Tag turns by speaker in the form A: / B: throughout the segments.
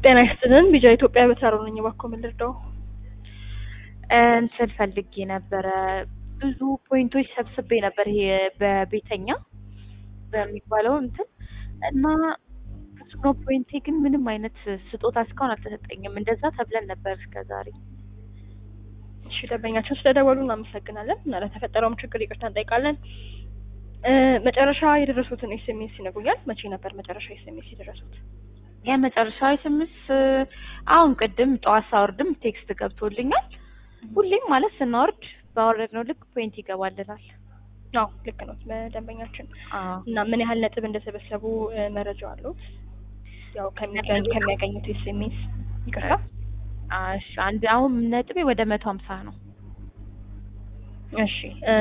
A: ጤና ይስጥልን ቢጃ ኢትዮጵያ በተራሮ ነኝ። እባክዎ ምን ልርዳው?
B: እንትን ፈልጌ ነበረ ብዙ ፖይንቶች ሰብስቤ ነበር ይሄ በቤተኛ በሚባለው እንትን እና ብዙ ነው ፖይንቴ፣ ግን ምንም አይነት ስጦታ እስካሁን አልተሰጠኝም። እንደዛ ተብለን ነበር እስከ ዛሬ።
A: እሺ ደንበኛችን ስለደወሉ እናመሰግናለን እና ለተፈጠረውም ችግር ይቅርታ እንጠይቃለን። መጨረሻ የደረሱትን ኤስኤምኤስ ይነግሩኛል? መቼ ነበር መጨረሻ ኤስኤምኤስ የደረሱት?
B: የመጨረሻ ስምስ አሁን ቅድም ጠዋት ሳወርድም ቴክስት ገብቶልኛል። ሁሌም ማለት ስናወርድ ባወረድነው ልክ ፖይንት ይገባልናል።
A: አዎ ልክ ነው ደንበኛችን።
B: አዎ
A: እና ምን ያህል ነጥብ እንደሰበሰቡ መረጃው አለዎት? ያው ከሚገኝ ከሚያገኙት ኤስኤምኤስ ይቅርታ።
B: እሺ አንድ አሁን ነጥቤ ወደ መቶ ሀምሳ ነው።
A: እሺ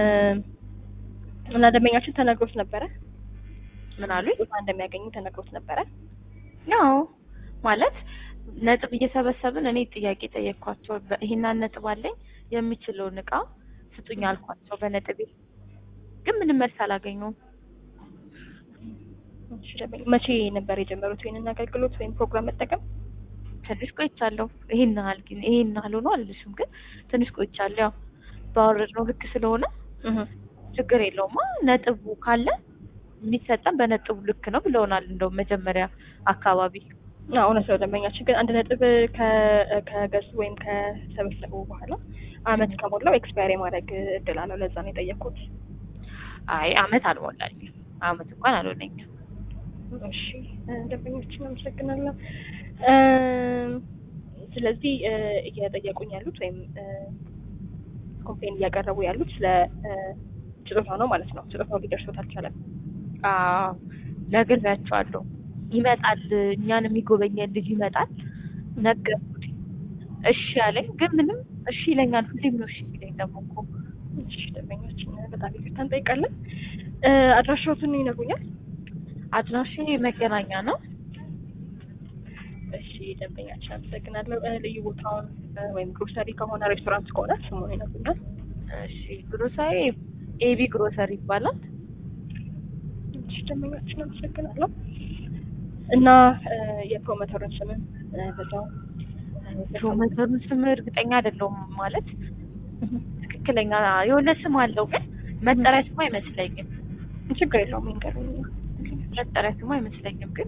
A: እና ደንበኛችን ተነግሮት ነበረ?
B: ምን አሉኝ?
A: ቦታ እንደሚያገኙ ተነግሮት ነበረ?
B: ያው ማለት ነጥብ እየሰበሰብን እኔ ጥያቄ ጠየቅኳቸው። ይሄን ነጥብ አለኝ የሚችለውን እቃ ስጡኝ አልኳቸው በነጥቤ ግን ምንም መልስ አላገኘሁም።
A: እሺ ደንበኛ መቼ ነበር የጀመሩት ይሄንን አገልግሎት ወይም ፕሮግራም መጠቀም?
B: ትንሽ ቆይቻለሁ። ይሄን ያህል ግን ይሄን ያህል ሆኖ አልልሽም፣ ግን ትንሽ ቆይቻለሁ። ያው ባወረድነው ልክ ስለሆነ ችግር የለውማ ነጥቡ ካለ የሚሰጠን በነጥቡ ልክ ነው ብለውናል። እንደውም መጀመሪያ አካባቢ
A: አዎ እውነት ነው ደንበኛችን። ግን አንድ ነጥብ ከገዙ ወይም ከሰበሰቡ በኋላ አመት ከሞላው ኤክስፓየር የማድረግ እድል አለው። ለዛ ነው የጠየኩት።
B: አይ አመት አልሞላኝም። አመት እንኳን አልሆነኝም።
A: እሺ ደንበኞችን አመሰግናለሁ። ስለዚህ እየጠየቁኝ ያሉት ወይም ኮምፕሌን እያቀረቡ ያሉት ስለ ስጦታ ነው ማለት ነው። ስጦታው ሊደርሶት አልቻለም።
B: አዎ ነግሬያቸዋለሁ። ይመጣል እኛን የሚጎበኘን ልጅ ይመጣል ነገርኩት። እሺ አለኝ፣ ግን ምንም እሺ ይለኛል። ሁሌም ነው እሺ ይለኝ። ደግሞ እኮ
A: እሺ ደንበኛችን በጣም ይቅርታ እንጠይቃለን። አድራሻዎትን ይነግሩኛል?
B: አድራሻ መገናኛ ነው።
A: እሺ ደንበኛችን አመሰግናለሁ። ልዩ ቦታውን ወይም ግሮሰሪ ከሆነ ሬስቶራንት ከሆነ ስሙን ይነግሩኛል?
B: እሺ ግሮሰሪ ኤቢ ግሮሰሪ ይባላል።
A: እሺ ደንበኛችን አመሰግናለሁ። እና የፕሮሞተሩን ስምን በዛው
B: ፕሮሞተሩን ስም እርግጠኛ አይደለሁም ማለት ትክክለኛ የሆነ ስም አለው፣ ግን መጠሪያ ስሙ አይመስለኝም።
A: ችግር የለውም ይንገሩኝ።
B: መጠሪያ ስሙ አይመስለኝም፣ ግን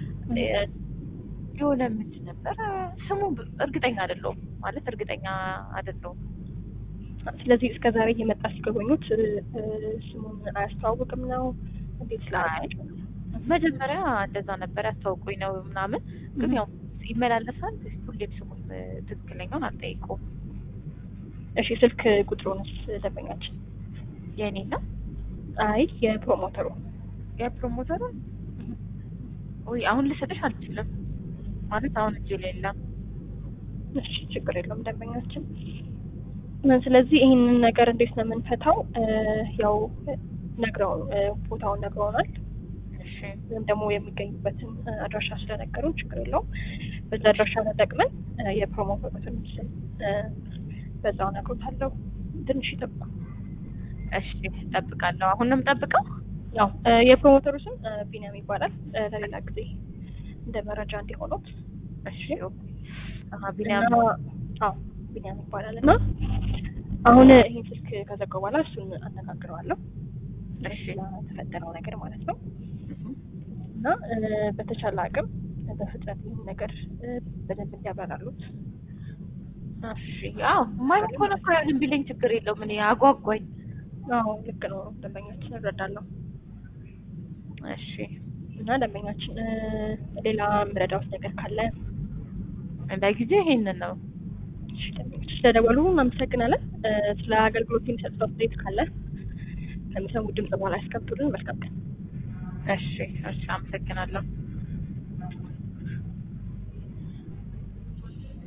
B: የሆነ ምንድን ነበር ስሙ እርግጠኛ አይደለሁም ማለት እርግጠኛ አይደለሁም።
A: ስለዚህ እስከ ዛሬ እየመጣ ሲጎበኙት ስሙን አያስተዋውቅም ነው እንዴት? ስለ
B: መጀመሪያ እንደዛ ነበር ያስታውቁኝ ነው ምናምን፣ ግን ያው ይመላለሳል። ሁሌም ስሙን ትክክለኛውን አልጠይቀውም።
A: እሺ ስልክ ቁጥሩንስ ደንበኛችን?
B: የእኔ ነው?
A: አይ የፕሮሞተሩ
B: የፕሮሞተሩ ወይ አሁን ልሰጥሽ አልችልም ማለት አሁን እጄ ላይ የለም።
A: እሺ ችግር የለውም ደንበኛችን። ስለዚህ ይህንን ነገር እንዴት ነው የምንፈታው? ያው ነግረው ቦታውን ነግረውናል ወይም ደግሞ የሚገኙበትን አድራሻ ስለነገሩን ችግር የለውም። በዛ አድራሻ ተጠቅመን የፕሮሞተሩን ስም በዛው ነግሮታለሁ። ትንሽ ይጠብቁ።
B: እሺ እጠብቃለሁ። አሁን ነው የምጠብቀው?
A: ያው የፕሮሞተሩ ስም ቢኒያም ይባላል። ለሌላ ጊዜ እንደ መረጃ እንዲሆኑት።
B: እሺ ቢኒያም
A: አዎ ቢኒያም ይባላል እና አሁን ይህን ስልክ ከዘጋው በኋላ እሱን አነጋግረዋለሁ።
B: እሺ
A: ለተፈጠረው ነገር ማለት ነው እና በተቻለ አቅም በፍጥነት ይህን ነገር በደንብ እንዲያብራራሉት።
B: እሺ አዎ ማለት ሆነ እኮ ያንን ቢለኝ ችግር የለውም። እኔ አጓጓኝ።
A: አዎ ልክ ነው ደንበኛችን እረዳለሁ።
B: እሺ
A: እና ደንበኛችን ሌላ ምረዳውት ነገር ካለ
B: ለጊዜ ይሄንን ነው።
A: እሺ ደንበኞች ስለደወሉ እናመሰግናለን። ስለ አገልግሎት የሚሰጡት አስተያየት ካለ ከሚሰሙ ድምጽ በኋላ ያስቀምጡልን። መልካም ቀን።
B: እሺ እሺ፣ አመሰግናለሁ።